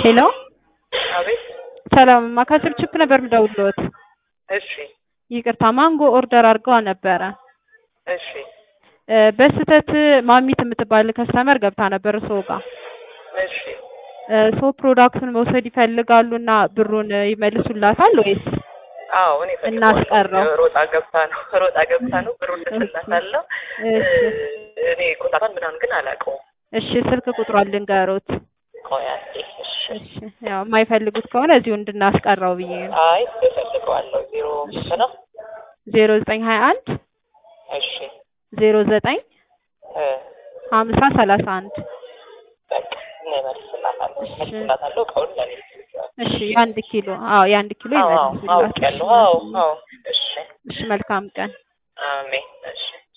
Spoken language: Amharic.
ሄሎ አቤት። ሰላምማ ከስልችክ ነበር የምደውልልዎት። እሺ ይቅርታ ማንጎ ኦርደር አድርገዋ ነበረ። እሺ እ በስህተት ማሚት የምትባል ከስተመር ገብታ ነበር እርስዎ ጋር እሺ እ ሶ ፕሮዳክቱን መውሰድ ይፈልጋሉና ብሩን ይመልሱላታል ወይስ? አዎ እኔ እናስቀረው? ፈልገዋለሁ። ሮጣ ገብታ ነው ሮጣ ገብታ ነው ብሩን ልስላታለሁ። እሺ እኔ ኮታቷን ምናምን ግን አላውቀውም። እሺ ስልክ ቁጥሯን ልንገሮት። ቆይ አንዴ። እሺ እሺ ያው የማይፈልጉት ከሆነ እዚሁ እንድናስቀረው ብዬ ነው። አይ እፈልገዋለሁ። ዜሮ ስንት ነው? ዜሮ ዘጠኝ ሀያ አንድ እሺ ዜሮ ዘጠኝ እ ሀምሳ ሰላሳ አንድ በቃ እኔ እመልስላታለሁ እመልስላታለሁ። እቃውን ለኔ እሺ የአንድ ኪሎ አዎ የአንድ ኪሎ አዎ አዎ ይመልሱላት። አውቄያለሁ። አዎ አዎ እሺ እሺ መልካም ቀን። አሜን። እሺ